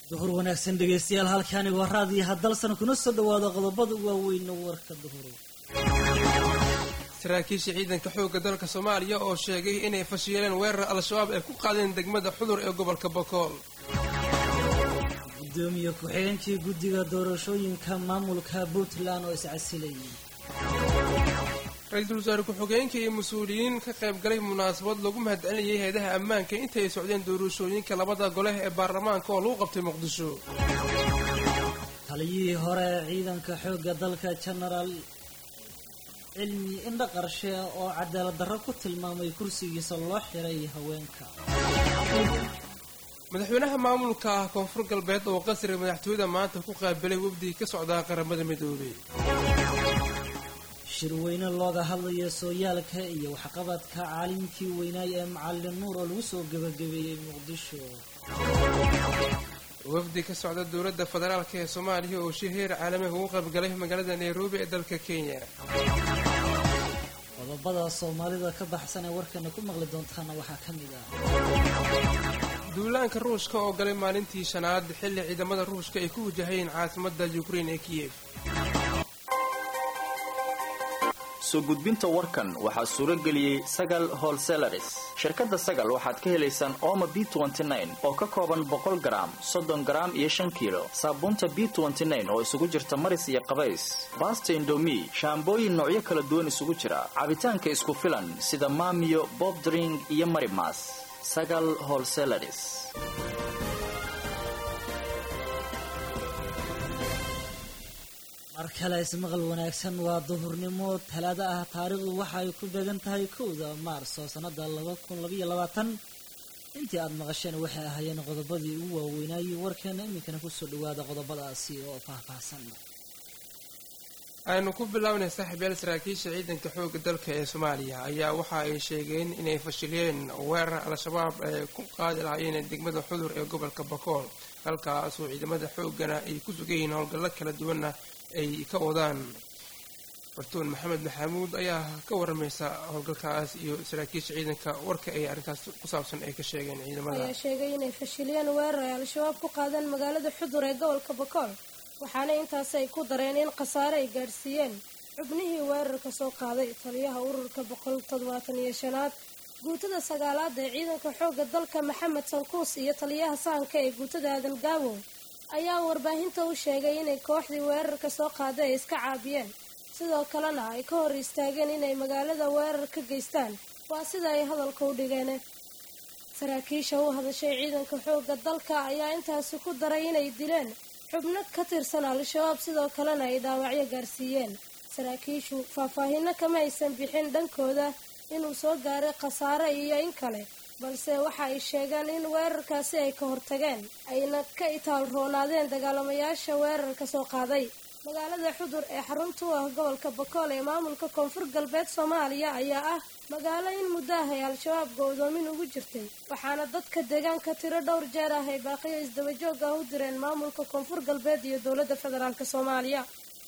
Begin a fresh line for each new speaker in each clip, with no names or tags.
duhur wanaagsan dhegaystayaal halkaani waa raadiyo haddalsan kuna soo dhawaada qodobada waaweyn warka duhur
saraakiisha ciidanka xoogga dalka soomaaliya oo sheegay inay fashiileen weerar al-shabaab ay ku qaadeen degmada xudur ee gobolka bokool
gudoomiye ku-xigeenkii guddiga doorashooyinka maamulka puntland oo iscasilayay
ra-iisul wasaare ku-xigeenka iyo mas-uuliyiin ka qayb galay munaasabad lagu mahadcelinayay hay-adaha ammaanka intay socdeen doorashooyinka labada gole ee baarlamaanka oo lagu qabtay muqdisho
taliyihii hore ee ciidanka xoogga dalka genaraal cilmi indha qarshe oo cadaalad darro ku tilmaamay kursigiisa loo xiray haweenka
madaxweynaha maamulka koonfur galbeed oo qasriga madaxtooyada maanta ku qaabilay wafdi ka socdaa qaramada midoobay
shirweyne looga hadlaya sooyaalka iyo waxqabadka caalimkii weynaay ee macallin nuur oo lagu soo gebagabeeyey muqdisho
wafdi ka socda dowladda federaalk ee soomaaliya oo shir heer caalamiga ugu qaybgalay magaalada nairobi ee dalka kenya
qodobada soomaalida ka baxsan ee warkana ku maqli doontaana waxaa ka mid ah
duulaanka ruushka oo galay maalintii shanaad xilli ciidamada ruushka ay ku wajahayeen caasimadda ukrein ee kiyef
soo gudbinta warkan waxaa suuro geliyey sagal holselaris shirkadda sagal waxaad ka helaysaan ooma b oo ka kooban boqol garaam soddon garaam iyo shan kiilo saabuunta b oo isugu jirta maris iyo qabays baasta indomi shaambooyin noocyo kala duwan isugu jira cabitaanka isku filan sida maamiyo bobdring iyo marimas sagal holselaris
mar kale ismaqal wanaagsan waa duhurnimo talaado ah taariikhdu waxa ay ku beegan tahay kowda maarso sannada laba kun labaiyo labaatan intii aada maqasheen waxay ahaayeen qodobadii ugu waaweynaayey warkeena iminkana kusoo dhawaada qodobadaasi oo faahfaahsan
aynu ku bilownay saaxiibyaal saraakiisha ciidanka xoogga dalka ee soomaaliya ayaa waxa ay sheegeen inay fashiliyeen weerar al-shabaab ay ku qaadi lahaayeen degmada xudur ee gobolka bakool halkaasoo ciidamada xooggana ay ku sugayihiin howlgallo kala duwanna ay ka wadaan bartuun maxamed maxamuud ayaa ka waramaysa howlgalkaas iyo saraakiisha ciidanka warka ay arrintaas ku saabsan ay ka sheegeen ciidamada
ayaa sheegay inay fashiliyeen weerar ay al-shabaab ku qaadeen magaalada xudur ee gobolka bakool waxaana intaasi ay ku dareen in khasaare ay gaadhsiiyeen xubnihii weerarka soo qaaday taliyaha ururka boqol toddobaatan iyo shanaad guutada sagaalaad ee ciidanka xoogga dalka maxamed sankuus iyo taliyaha sahanka ee guutada aadan gaabow ayaa warbaahinta u sheegay inay kooxdii weerarka soo qaaday ay iska caabiyeen sidoo kalena ay ka hor istaageen inay magaalada weerar ka geystaan waa sida ay hadalka u dhigeen saraakiisha u hadashay ciidanka xoogga dalka ayaa intaasi ku daray inay dileen xubno ka tirsan al-shabaab sidoo kalena ay dhaawacyo gaarsiiyeen saraakiishu faahfaahino kama aysan bixin dhankooda inuu soo gaaray khasaare iyo in kale balse waxa ay sheegeen in weerarkaasi ay ka hortageen ayna ka itaal roonaadeen dagaalamayaasha weerarka soo qaaday magaalada xudur ee xarunta u ah gobolka bakool ee maamulka koonfur galbeed soomaaliya ayaa ah magaalo in muddo ah ay al-shabaab go-doomin ugu jirtay waxaana dadka deegaanka tiro dhowr jeer ah ay baaqiyo isdabajoog ah u direen maamulka koonfur galbeed iyo dowladda federaalk soomaaliya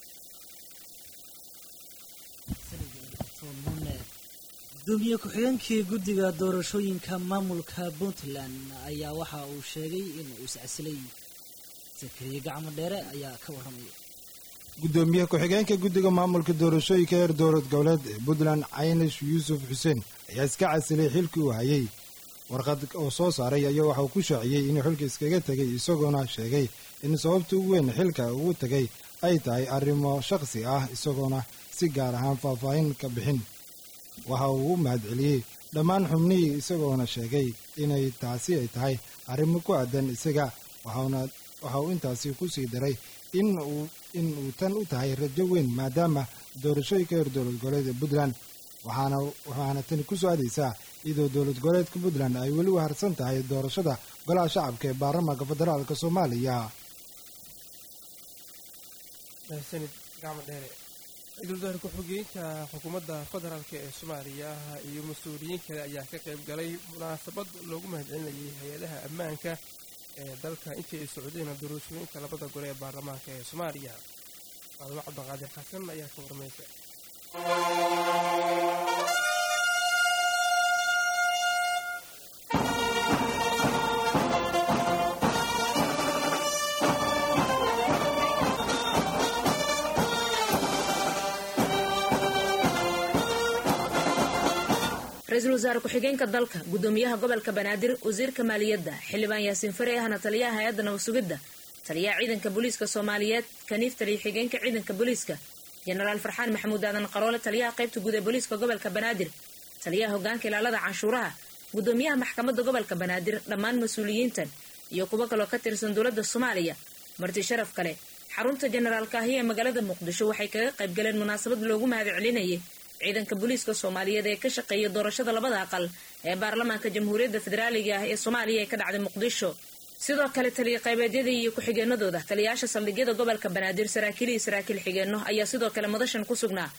gudoomiye ku-xigeenkii guddiga doorashooyinka maamulka puntland ayaa waxa uu sheegay inuu iscasilay sakariye gacmo dheere ayaa ka warramaya
gudoomiye ku-xigeenka guddiga maamulka doorashooyinka heer dowlad goboleed ee puntland caynish yuusuf xuseen ayaa iska casilay xilkii uu hayay warqad oo soo saaray ayaa waxa uu ku shaaciyey inuu xilka iskaga tegay isagoona sheegay in sababta ugu weyn xilka ugu tegay ay tahay arrimo shaqsi ah isagoona si gaar ahaan faahfaahin ka bixin waxa uu u mahadceliyey dhammaan xubnihii isagoona sheegay inay taasi ay tahay arrimo ku aadan isaga waxa uu intaasi ku sii daray in uu tan u tahay rajo weyn maadaama doorashooyinka heer dowlad goboleed ee puntland waxaana tani ku soo aadaysaa iyadoo dowlad goboleedka puntland ay weli u harsan tahay doorashada golaha shacabka ee baarlamaanka federaalk soomaaliya
ra-iisul wasaare ku-xigeenka xukuumadda federaalk ee soomaaliya iyo mas-uuliyiin kale ayaa ka qayb galay munaasabad loogu mahadcelinayay hay-adaha ammaanka ee dalka intii ay socdeen doorashooyinka labada gole ee baarlamaanka ee soomaaliya maalmo cabdiqaadir xasan ayaa ka warmaysa
ra-iisul wasaare ku-xigeenka dalka gudoomiyaha gobolka banaadir wasiirka maaliyadda xildhibaan yaasiin fare ahna taliyaha hay-adda nabadsugidda taliyaha ciidanka booliiska soomaaliyeed kaniif taliya xigeenka ciidanka booliiska jenaraal farxaan maxamuud aadan qaroole taliyaha qaybta guud ee booliiska gobolka banaadir taliyaha hogaanka ilaalada canshuuraha gudoomiyaha maxkamadda gobolka banaadir dhammaan mas-uuliyiintan iyo kuwo kaloo ka tirsan dowladda soomaaliya marti sharaf kale xarunta jenaraal kaahiya ee magaalada muqdisho waxay kaga qayb galeen munaasabad loogu mahad celinayay ciidanka booliiska soomaaliyeed ee ka shaqeeya doorashada labada aqal ee baarlamaanka jamhuuriyadda federaaliga ah ee soomaaliya ee ka dhacday muqdisho sidoo kale taliya qaybeedyadii iyo ku-xigeenadooda taliyayaasha saldhigyada gobolka banaadir saraakiil iyo saraakiil xigeenno ayaa sidoo kale madashan ku sugnaa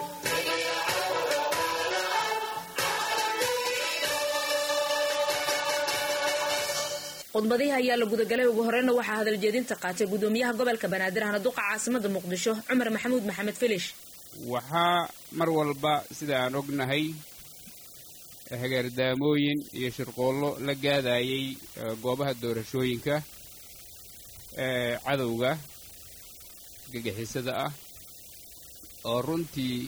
khudbadihi ayaa la gudagalay ugu horeyna waxaa hadaljeedinta qaatay gudoomiyaha gobolka banaadir ahna duqa caasimada muqdisho cumar maxamuud maxamed filish
waxaa mar walba sida aan ognahay hageerdaamooyin iyo shirqoollo la gaadayay goobaha doorashooyinka ee cadowga gagixisada ah oo runtii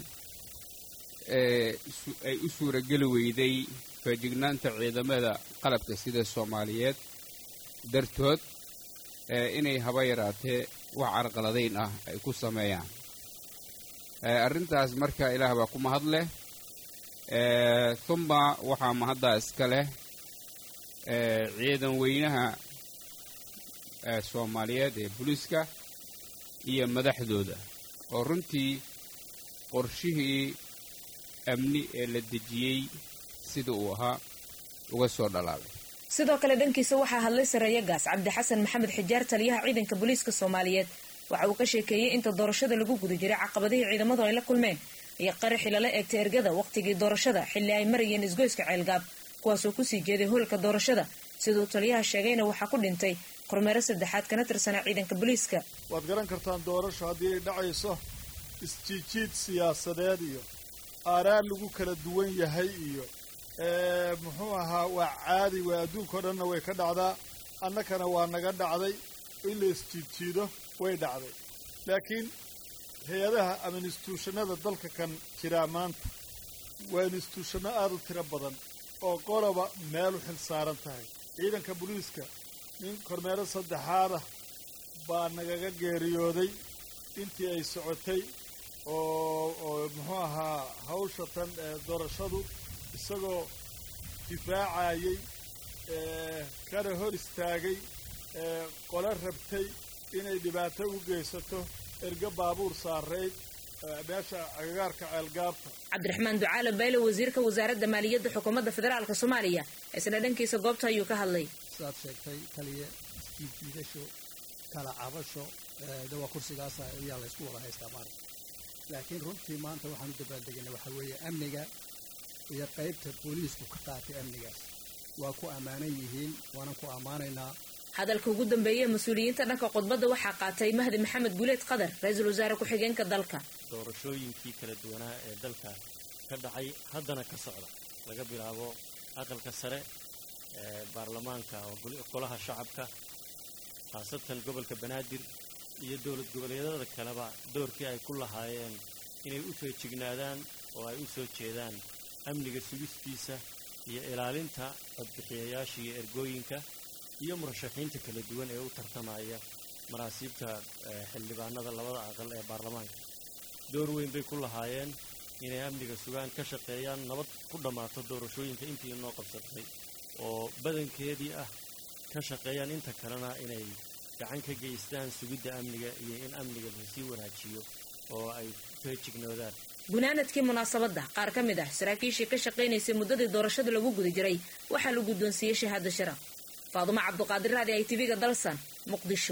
ay u suurageli weyday feejignaanta ciidamada qalabka sida soomaaliyeed dartood inay haba yaraatee wax carqaladayn ah ay ku sameeyaan arrintaas marka ilaah baa ku mahad leh humma waxaa mahaddaa iska leh ciidan weynaha soomaaliyeed ee booliiska iyo madaxdooda oo runtii qorshihii amni ee la dejiyey sida uu ahaa uga soo dhalaalay
sidoo kale dhankiisa waxaa hadlay sareeya gaas cabdi xasan maxamed xijaar taliyaha ciidanka booliiska soomaaliyeed waxa uu ka sheekeeyey inta doorashada lagu guda jiray caqabadihii ciidamadu ay la kulmeen iyo qaraxii lala eegtay ergada wakhtigii doorashada xilli ay marayeen isgoyska ceelgaab kuwaasoo kusii jeeday hoolka doorashada siduu taliyaha sheegayna waxaa ku dhintay kormeero saddexaad kana tirsanaa ciidanka booliiska
waad garan kartaan doorasho haddii ay dhacayso isjiijiid siyaasadeed iyo aaraar lagu kala duwan yahay iyo muxuu ahaa waa caadi waa adduunkao dhanna way ka dhacdaa annakana waa naga dhacday in la isjiidjiido way dhacday laakiin hay-adaha ama instituushanada dalka kan jiraa maanta waa instituushanno aada u tiro badan oo qoloba meel u xil saaran tahay ciidanka booliiska nin kormeero saddexaadah baa nagaga geeriyooday intii ay socotay oo oo muxuu ahaa hawsha tan doorashadu isagoo difaacayay kana hor istaagay qole rabtay inay dhibaato u geysato erga baabuur saarayd meesha agagaarka ceelgaabta
cabdiraxmaan ducaale bayle wasiirka wasaaradda maaliyadda xukuumadda federaalk soomaaliya isna dhankiisa goobta ayuu ka hadlay
sidaad sheegtay kaliya isjiidjiidasho kala cabasho de waa kursigaasa ayaa laysku wada haystaa maanta laakiin runtii maanta waxaan u dabaaldegaynay waxaa weeye amniga iyo qaybta booliisku ka qaatay amnigaas waa ku ammaanan yihiin waanan ku ammaanaynaa
hadalka ugu dambeeye mas-uuliyiinta dhanka khudbadda waxaa qaatay mahdi maxamed guuleed qadar ra-iisul wasaare ku-xigeenka dalka
doorashooyinkii kala duwanaa ee dalka ka dhacay haddana ka socda laga bilaabo aqalka sare ee baarlamaanka oo golaha shacabka khaasatan gobolka banaadir iyo dowlad goboleedyada kaleba doorkii ay ku lahaayeen inay u feejignaadaan oo ay u soo jeedaan amniga sugistiisa iyo ilaalinta codbixiyayaasha iyo ergooyinka iyo murashaxiinta kala duwan ee u tartamaya manaasiibta xildhibaanada labada aqal ee baarlamaanka door weyn bay ku lahaayeen inay amniga sugaan ka shaqeeyaan nabad ku dhammaato doorashooyinka intii inoo qabsatay oo badankeedii ah ka shaqeeyaan inta kalena inay gacan ka geystaan sugidda amniga iyo in amniga lasii wanaajiyo oo ay feejignoodaan
gunaanadkii munaasabadda qaar ka mid ah saraakiishii ka shaqaynaysay muddadii doorashada lagu guda jiray waxaa la guddoonsiiyey shahaado sharaf faadumo cabduqaadir raadi ay tiviga dalsan muqdisho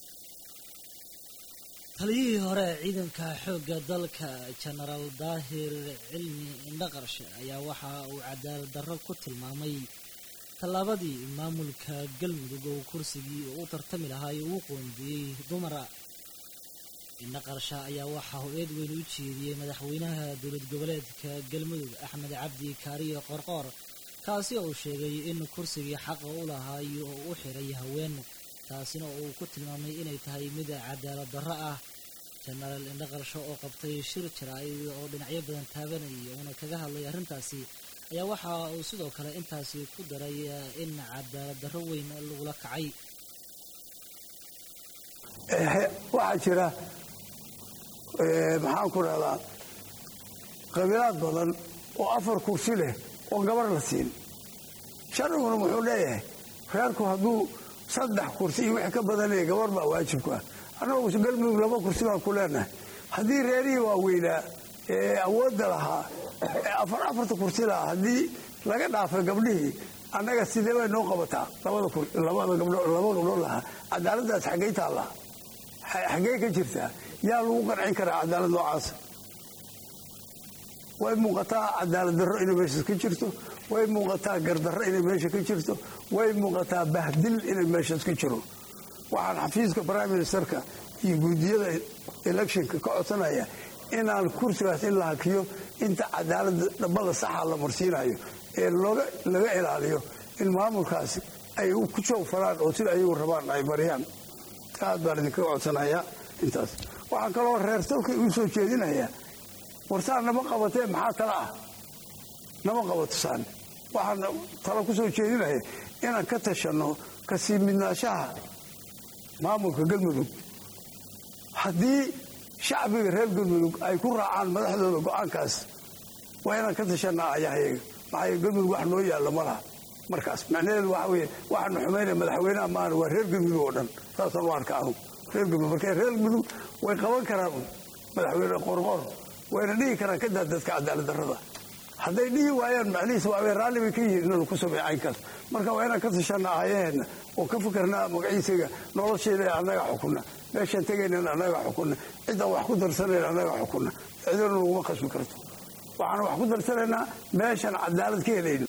taliyihii hore ee ciidanka xoogga dalka jenaraal daahir cilmi indhaqarshe ayaa waxa uu cadaalad darro ku tilmaamay tallaabadii maamulka galmudug oo kursigii uu u tartami lahaa ee uu qoondiyey dumara indhaqarsha ayaa waxaa ho-eed weyn u jeediyey madaxweynaha dowlad goboleedka galmudug axmed cabdi kaariyo qorqoor kaasi oo sheegay in kursigii xaqa u lahaa iyo u xiray haween taasina uu ku tilmaamay inay tahay mid cadaalad darro ah jenaraal indhaqarsho oo qabtay shir jaraa'id oo dhinacyo badan taabanayay uuna kaga hadlay arrintaasi ayaa waxa uu sidoo kale intaasi ku daray in cadaalad darro weyn lagula kacay
waxaa jira maxaan ku rahdaa qabiilaad badan oo afar kursi leh oo gabar la siin sharciguna wuxuu leeyahay reerku hadduu saddex kursi iyo wixii ka badanaya gabar baa waajibku ah annagu galmudug laba kursi baan ku leenahay haddii reerihii waaweynaa ee awoodda lahaa ee afar afarta kursi lahaa haddii laga dhaafay gabdhihii annaga sidee bay noo qabataa laba gabdhood lahaa cadaaladdaas xaggay taallaa xaggee ka jirtaa yaa lagu qancin karaa cadaalad noocaasa way muuqataa cadaalad darro inay meeshaas ka jirto way muuqataa gardarro inay meesha ka jirto way muuqataa bahdil inay meeshaas ka jiro waxaan xafiiska prime ministerka iyo guudiyada electionka ka codsanaya inaan kursigaas in la hakiyo inta cadaalada dhabbada saxa la marsiinayo ee laga ilaaliyo in maamulkaasi ay ku joogfalaan oo sida ayagu rabaan ay mariyaan aad baan idinkaga codsanayaa intaas waxaan kaloo reer salka u soo jeedinayaa warsaan nama qabatee maxaa tala ah nama qabato saan waxaan talo ku soo jeedinaya inaan ka tashanno kasii midnaashaha maamulka galmudug haddii shacbiga reer galmudug ay ku raacaan madaxdooda go-aankaas waa inaan ka tashanaa ayahayaga maxaa galmudug wax noo yaalla ma laha markaas macnaheedu waxa weye waxaanu xumaynaya madaxweynaha maana waa reer galmudug oo dhan saasaan u arka anugu reer galmudug marka reer galmudug way qaban karaan madaxweyne qorqor wayna dhihi karaan ka daa dadka cadaalad darrada hadday dhihi waayaan macnihiisa waabay raalli bay ka yihiin inanu ku sameeyo caynkaas marka waa inaan ka tashanaa aayaheenna oo ka fikirnaa magaciisaga nolosheeda annaga xukunna meeshaan tegaynan annaga xukunna ciddaan wax ku darsanayn annaga xukunna cidona laguma khasbi karto waxaan wax ku darsanaynaa meeshaan cadaalad ka helayno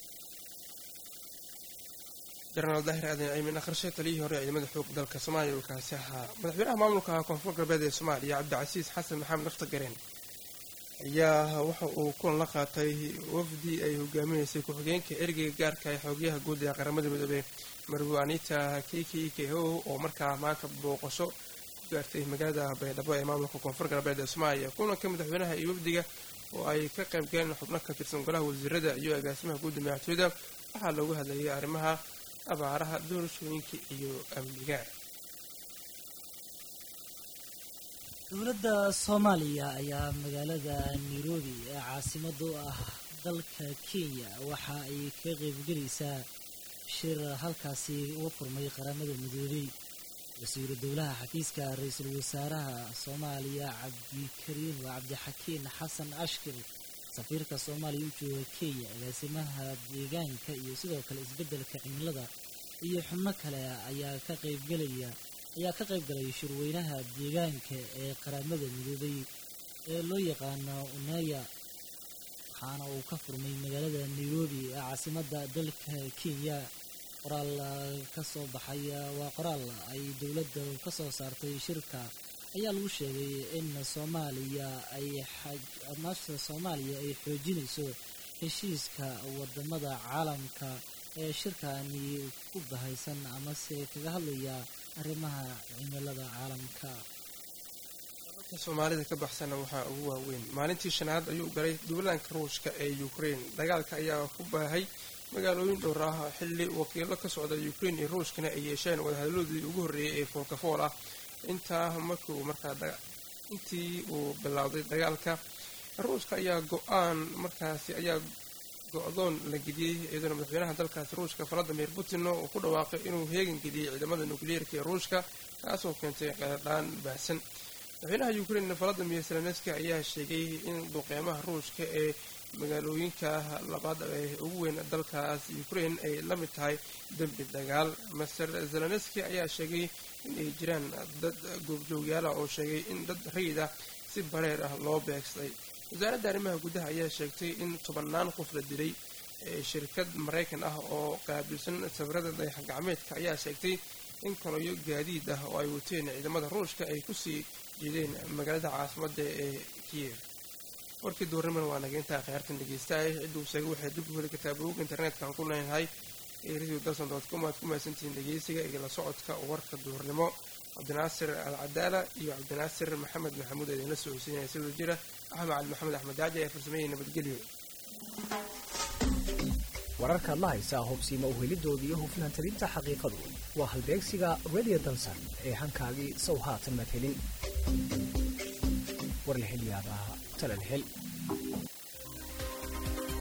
jenaraal daahir aadan ciimin akhrishe taliyihii hore ciidamada xoogga dalka soomaaliya uu kaasi ahaa madaxweynaha maamulka koonfur galbeed ee soomaaliya cabdicasiis xasan maxamed naftagareen ayaa waxa uu kulan la qaatay wafdi ay hogaaminaysay ku-xigeenka ergeyga gaarka ee xoogyaha guud ee qaramada midoobey marwo anita kiki keho oo markaa maanta booqasho ku gaartay magaalada baydhabo ee maamulka koonfur galbeed ee soomaaliya kulanka madaxweynaha iyo wafdiga oo ay ka qayb galeen xubno ka tirsan golaha wasiirada iyo agaasimaha guudda madaxtooyada waxaa loogu hadlayay arrimaha abaaraha doorashooyinka iyo amniga
dowladda soomaaliya ayaa magaalada nairobi ee caasimada u ah dalka kenya waxa ay ka qaybgelaysaa shir halkaasi uga furmay qaramada midoobey wasiiru dowlaha xafiiska ra-iisul wasaaraha soomaaliya cabdikariin waa cabdixakiin xasan ashkir safiirka soomaaliya u jooga kenya agaasimaha deegaanka iyo sidoo kale isbeddelka cimilada iyo xubno kale ayaa ka qaybgelaya ayaa ka qayb galay shirweynaha deegaanka ee qaramada midoobay ee loo yaqaano unaya waxaana uu ka furmay magaalada nairobi ee caasimadda dalka kenya qoraal ka soo baxay waa qoraal ay dowladda ka soo saartay shirka ayaa lagu sheegay in soomaaliya ay maashta soomaaliya ay xoojinayso heshiiska wadamada caalamka ee shirkani ku bahaysan amase kaga hadlaya arrimaha cimilada caalamka
dalka soomaalida ka baxsana waxaa ugu waaweyn maalintii shanaad ayuu galay duulaanka ruushka ee ukraine dagaalka ayaa ku baahay magaalooyin dhowr ah xilli wakiilo ka socda ukraine iyo ruushkana ay yeesheen wadahadaloodii ugu horreeyay ee foolkafool ah intaa markii uu markaa intii uu bilowday dagaalka ruushka ayaa go-aan markaasi ayaa go-doon la geliyey iyaduna madaxweynaha dalkaasi ruushka valadimir putin uu ku dhawaaqay inuu heegan geliyey ciidamada nukliyeerka ee ruushka kaasoo keentay qeerdhaan baahsan madaxweynaha ukraine valadimir zelenski ayaa sheegay in duqeymaha ruushka ee magaalooyinka labaad ee ugu weyn dalkaas ukraine ay la mid tahay dembi dagaal master zelenski ayaa sheegay in ay jiraan dad goobjoogyaala oo sheegay in dad rayid ah si bareer ah loo beegsaday wasaaradda arrimaha gudaha ayaa sheegtay in tobannaan qof la dilay shirkad maraykan ah oo qaabilsan sawirada dayax gacmeedka ayaa sheegtay in koloyo gaadiid ah oo ay wateen ciidamada ruushka ay kusii jeedeen magaalada caasimadda ee kiyev warkii duurnimana waa naga intaa kheyrtan dhegeystaay cidduu sheegay waxay dib u heli kartaa bogga internetka ku leenahay ee radio dalson dot com aad ku mahadsantihiin dhegeysiga iyo la socodka warka duurnimo cabdinaasir al cadaala iyo cabdinaasir maxamed maxamuud idinla soo hosiinaya sidoo jira axmed cali maxamed axmed jaaji ee farsameeyey nabadgelyo
wararkaad la haysaa hubsiima uhelidooda iyo hufnaan talinta xaqiiqadu waa halbeegsiga radio dalsan ee hankaagii sow haatan madhelin warlahelyaabaha talalhel